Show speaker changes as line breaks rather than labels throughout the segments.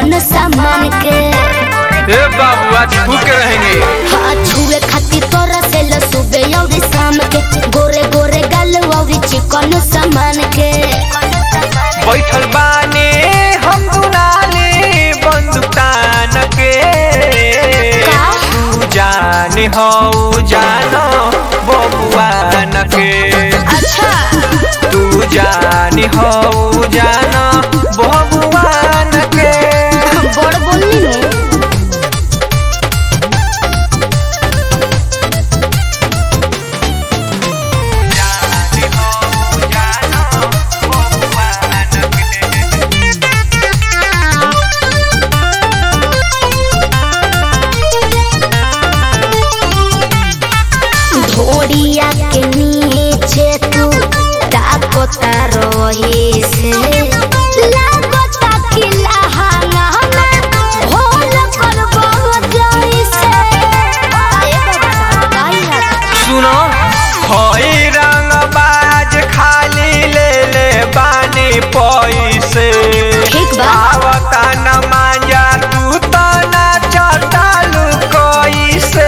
चिकन सामान के
ए बाबू आज भूखे रहेंगे
हाथ छुए खातिर तोरा से लसुबे और शाम के गोरे गोरे गल और चिकन सामान के
बैठल बाने हम दुनाले बंदूक तान के
का?
तू जाने हो जानो बबुआन के
अच्छा
तू जाने हो जानो बबुआन के
बड़ बोलनी नु
जाने हो जानो बबुआन के
धोरिया के नीचे तू ताकता रही से लागता कि लहाना में होल करबो जैसे आए बाबा काई लागता
सुनो होई रंगबाज खाली ले ले बानी पैसे
ठीक बा।
आवता न मांजा तू तो ना चटालू कैसे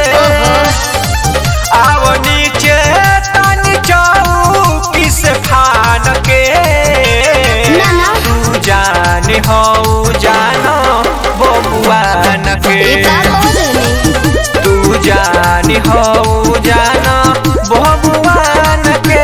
आव नीचे तनी चौकी से फान के
ना ना
तू जाने हो जानो बबुआन के
ई का बोलनी
तू जानी हो जाना भगवान के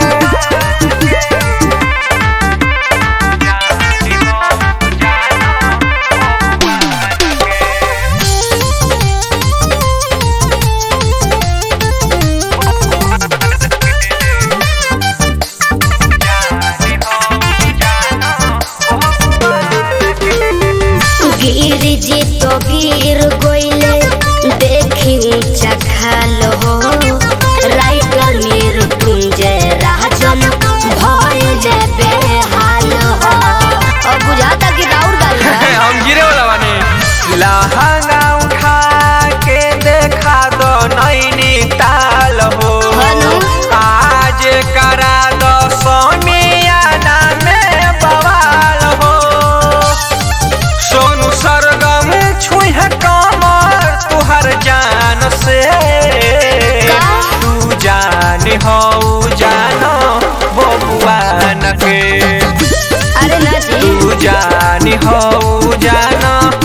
गिर जी तो गिर गोइले देखी ऊंचा खाल हो राइटर मीर तुंजे राजन भय जे बेहाल हो अब बुझाता कि राउर गाल बा।
हम गिरे वाला बानी लहंगा उठा के देखा दो नैनी ताल हो
हनु?
आज करा दो सोनियाना में बवाल हो सोनू सरगम छुह कमर तुहर जान से
का?
तू जान हो जानो बबुआन के
अरे ना जी
तू जान हो जानो